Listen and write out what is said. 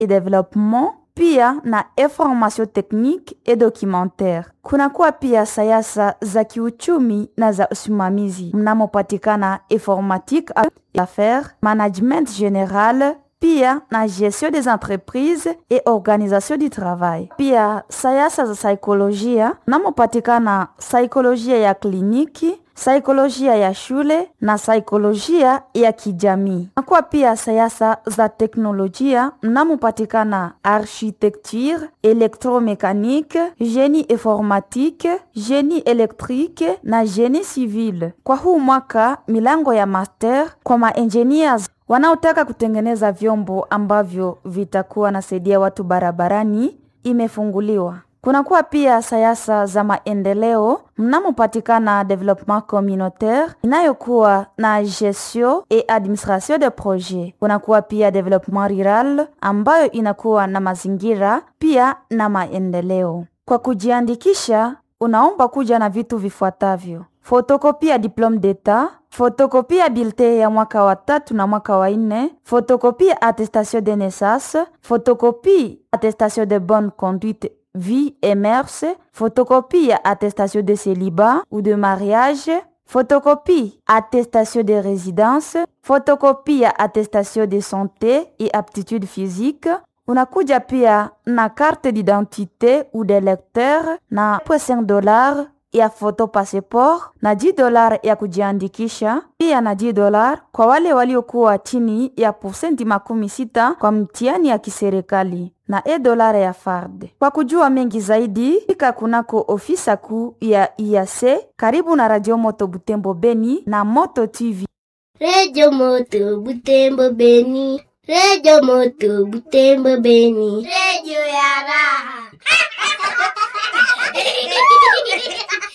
et développement pia na information technique et documentaire. Kunakuwa pia sayasa za kiuchumi na za usimamizi mnamopatikana informatique, affaires, management général pia na gestion des entreprises et organisation du travail. Pia sayasa za saikolojia mnamopatikana saikolojia ya kliniki saikolojia ya shule na saikolojia ya kijamii. Nakuwa pia sayasa za teknolojia mnamopatikana architecture, électromécanique, génie informatique, génie électrique na génie civil. Kwa huu mwaka milango ya master kwa maengineers wanaotaka kutengeneza vyombo ambavyo vitakuwa nasaidia watu barabarani imefunguliwa. Kunakuwa pia sayasa za maendeleo mnamopatikana development communautaire inayokuwa na gestion et administration de projet. Kunakuwa pia development rural ambayo inakuwa na mazingira pia na maendeleo. Kwa kujiandikisha, unaomba kuja na vitu vifuatavyo: fotokopia diplome d'etat, fotokopia bilte ya mwaka wa tatu na mwaka wa nne, fotokopia attestation de naissance, fotokopie attestation de bonne conduite vie et mœurs, photocopie attestation de célibat ou de mariage, photocopie attestation de résidence, photocopie attestation de santé et aptitude physique. Unakuja pia na carte d'identité ou de lecteur na 5 dollars ya photo passport na 10 dollars ya kujiandikisha, pia na 10 dollars kwa wale waliokuwa chini ya posenti makumi sita kwa mtihani ya kiserikali na e dolara ya FARD. Kwa kujua mengi zaidi, fika kunako ofisa kuu ya IAC karibu na Radio Moto Butembo Beni na Moto TV. Radio Moto Butembo Beni, Radio Moto Butembo Beni, Radio ya raha